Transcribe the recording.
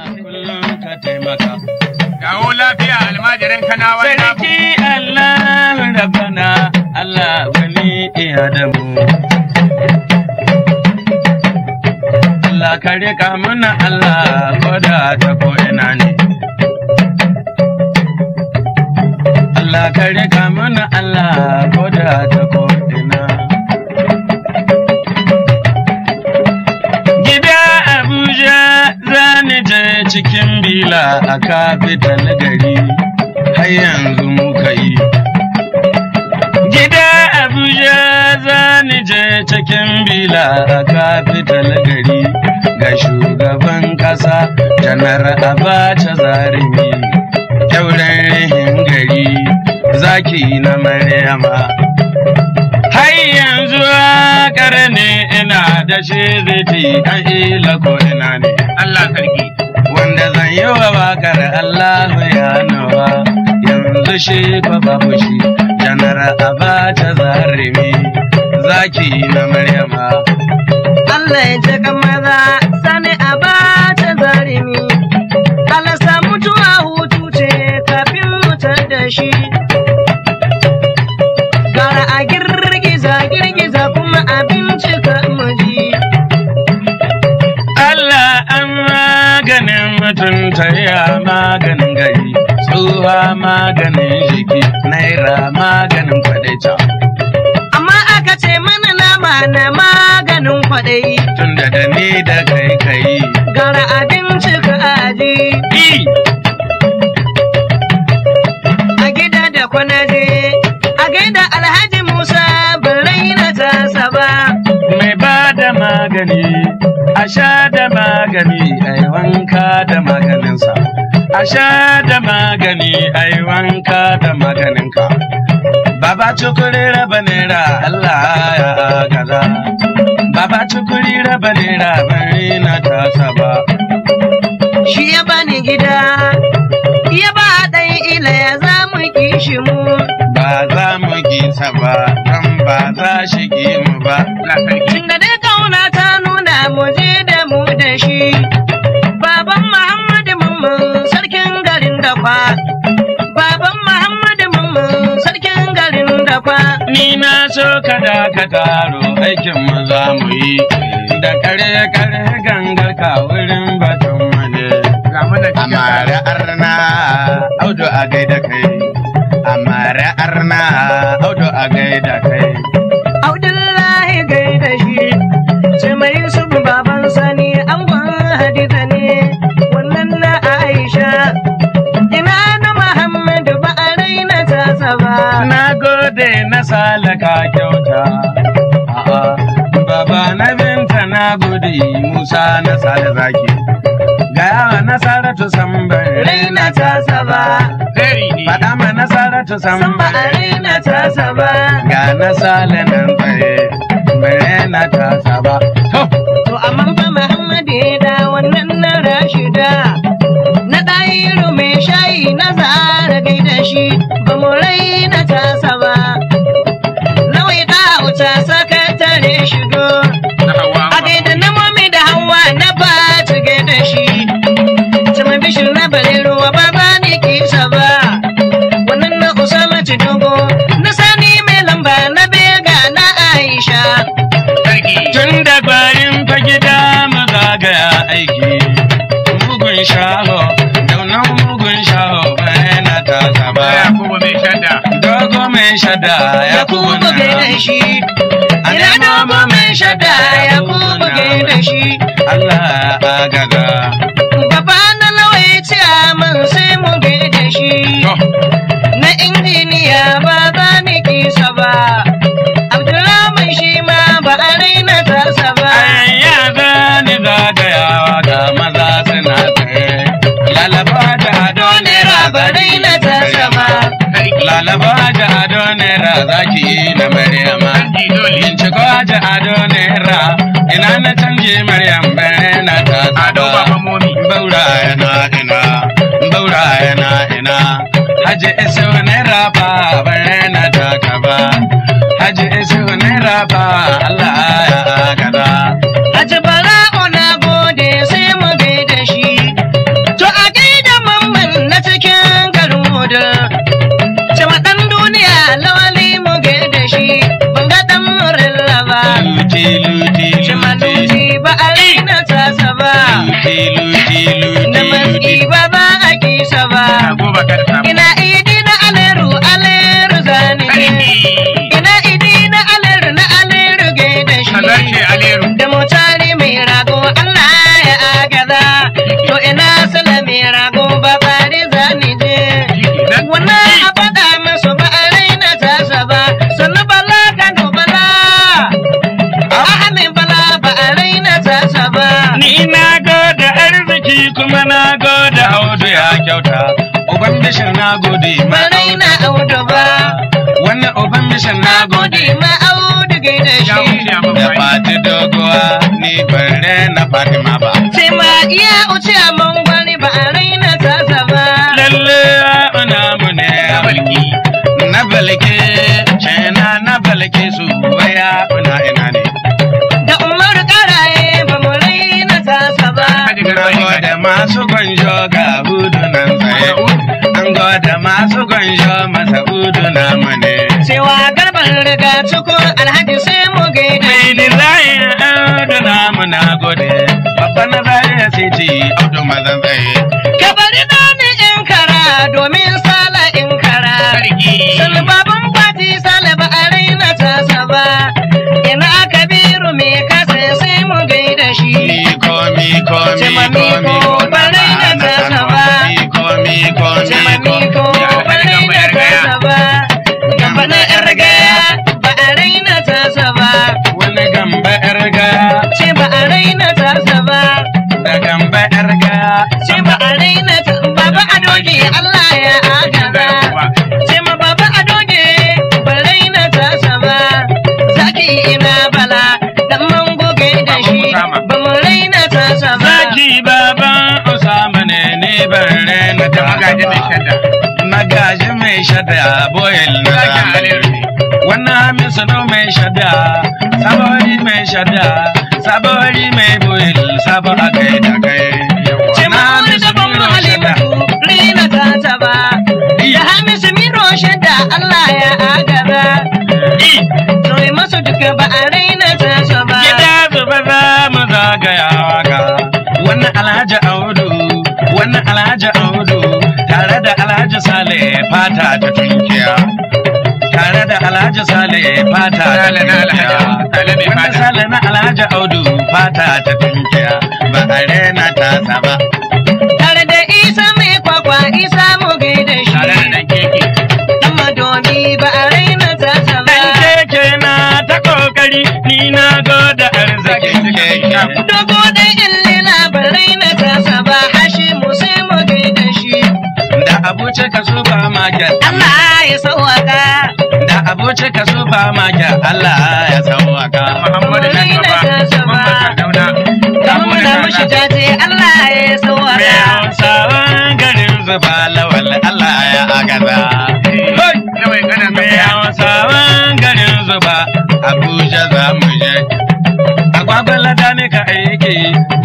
kullum ka taimaka. Dawo lafiya almajirin kanawa na Sarki Allah rabbana Allah wani Adamu. Allah ka rika mana Allah koda ta ko ina ne. Allah ka rika mana Allah koda ta ko ina. Gida Abuja zani je cikin bila a kafital gari har yanzu muka yi. Gida Abuja zani je cikin bila a kafital gari ga shugaban ƙasa janar Abacha Zarimi. Kyauren rihin gari zaki na Maryama. Har yanzu ne ina da shi zai an ila ko ina ne. Allah sarki. Wanda zan yi wa bakar Allah ya nawa yanzu shi ko babu shi janar Abacha Zarimi zaki na Maryama. Allah ya ce kan maza sani a bata zarimi. Allah sa mutuwa hutu ce kafin mutar da shi. Gara a girgiza girgiza kuma a bincika muji. Allah an maganin mutunta ya maganin gari, tsuwa maganin jiki, naira maganin kwadaita. Amma aka ce mana nama na maganin kwaɗayi. Tunda da ni da kai kai. Gara a bincika aji. I, A gida da kwanaje. A gaida Alhaji Musa ban raina tasa ba. mai ba da magani, a sha da magani, a yi wanka da maganinsa. A sha da magani, a yi wanka da maganinka. Baba cukuri raba naira Allah ya gaza. Baba cukuri raba naira bari na tasa ba. Shi ya bani gida, ya ba ɗan ila ya za mu kishi mu. Ba za mu gisa ba, don ba za shi gi mu ba. Allah sarki. Tun da dai kauna ta nuna mu je da mu da shi. Baban Muhammadu Mamman sarkin garin da kwa. Baban Muhammadu Mamman sarkin garin da kwa. Ni na so ka ka taro aikin mu za mu yi. Da kare kare gangar ka wurin batun mu ne. Ga mu da cikin Amare arna audu a gaida kai. Amare arna audu a gaida kai. Abdullahi gaida shi. Ce mai Yusuf baban sani an Hadiza ne. Wannan na Aisha. Ina na Muhammadu ba a raina tasa ba. Na gode na salaka kyauta. A'a, Baba na binta na gode Musa na sale zaki. Ga yawa na saratu sambar Raina tasa ba. Very ne. Faɗa ma na saratu San ba a sambar raina tasa ba. Ga na sale nan tsaye, bare na tasa ba. To, To amma fa Muhammadu ya da wannan na Rashida. Na ɗayiru mai shayi na zara gaida shi. Ba mu raina tasa ba. Nawai da wuta sakatare shigo. Na hawa. A gaida na mami da hawa na ba ta gaida shi. Sama bishir na bare ruwa ba ba ni kisa ba. Wannan na Usama dogo na sani mai lamba na bega na Aisha. Sarki. tun da bayan fa gida mu zagaya aiki. Mugun shaho, daunan mugun shaho bare na tasa ba. Ya kuma mai shadda. Dogo mai shada ya ya kuma gaida shi. Ina dogo mai shada ya kuma gaida shi. Allah ya agaza. Gaba na lawai ce man sai mu gaida shi. To, Na injiniya ba za ni kisa ba. Abdulrahman shi ma ba a raina tasa ba. ayya zani zagayawa ga maza suna tsaye. Lalaba da ado ne Ba raina tasa ba. Sarki. Lalaba da ado naira zaki na Maryama. Sarki dole. Binciko da ado naira ina na canje Maryam bare na ta Ado baba momi. Baura yana ina, baura yana ina. Haji isu naira fa bare na ta kaba. Haji isu naira fa Allah ya gada. Haji Bara'u na gode sai mu gaida shi. barka da samu. ina idi na aleru aleru zani je Sarki. ina idi na aleru na aleru gaida Kaza ce shi Aleru. da mutane mai rago Allah ya agaza to ina sala mai rago ba bari zani je Nan wannan a faɗa masu ba a raina tasa ba sannu bala kano bala ahamin bala ba a raina tasa ba Ni na gode arziki kuma na gode audu ya kyauta. Uban bishir na gode ma ba raina audu ba Wannan uban bishir na gode gode ma audu gaida ya shi wuce a da mafai. fati doguwa ni bare na Fatima ba. sai ma iya uce a mangwani ba a raina tasa ba Lalle ana mu ne Ya balki. na balke cena na balke su waya una ina ne. da umar karaye ba mu raina tasa ba Kaji Na garba ne gode masu gwanjo ga hudu nan tsaye. An gode masu gwanjo masa hudu na mu ne. cewa garban riga cikin alhaji sai mu gaida Mai dizayin audu na mu na gode. Babba na zaya siti audu mazan tsaye. ka bari na ni in kara domin sala in kara Sarki. Salbaban fati salaba a raina tasa ba, ina kabiru me kasa sai mu gaida shi. Miko miko Cema miko miko, miko barai da na tasa ba. Miko miko Cema miko, ba a raina tasa ba, gamba na ƴar gaya, ba a raina tasa ba, Wani gamba erga ce ba a raina tasa ba, da gamba erga. ce ba a raina ta baba a doge Allah ya agaza. Ce ma baba a doge, ba raina tasa ba, zaki ina bala, dan mango gaida shi, ba mu raina tasa ba. Zaki baban Usama ne ni bare na Da magaji mai shadda. Magaji mai shada boyel na Zaki zamani. Aleru ne. Wannan hamisu no mai shada, sabori mai shada, sabori mai boyel, sabo a kai da kai. Ce ma wani da ban mu halimatu, raina tasa ba. Da hamisu miro shadda Allah ya agaza. Soyi masu duka ba a raina tasa ba. Gida zuba za mu zagayawa ga wannan Alhaji Audu, wannan Alhaji Audu tare da Alhaji Sale fata ta tunkiya. Tare da Alhaji Sale fata ta Sale na tunkiya. Alhaji- Sale mai Wannan fata. Sale na Alhaji Audu fata ta tunkiya. Ba a rena ta saba. Tare da isa mai kwakwa isa mu gaida shi. Tare da ɗan keke. Dan madobi ba a raina tasa ba. Dan keke na ta kokari ni na goda arzikin keke. Dogo ɗan illila ba raina tasa ba. Hashi mu sai mu gaida shi. Da abuce ka supermarket. Allah ya sauwaka. Da abuce ka supermarket Allah ya sauwaka. Muhammadu nan gaba. Muhammadu Sardauna. Da muna mushi jaje Allah ya Mai sauwaka. hausawan garin zuba lawal Allah ya agaza. Hoi! Yawai kana Mai mai hausawan garin zuba Abuja za mu je. Agwagwala da ne ka aiki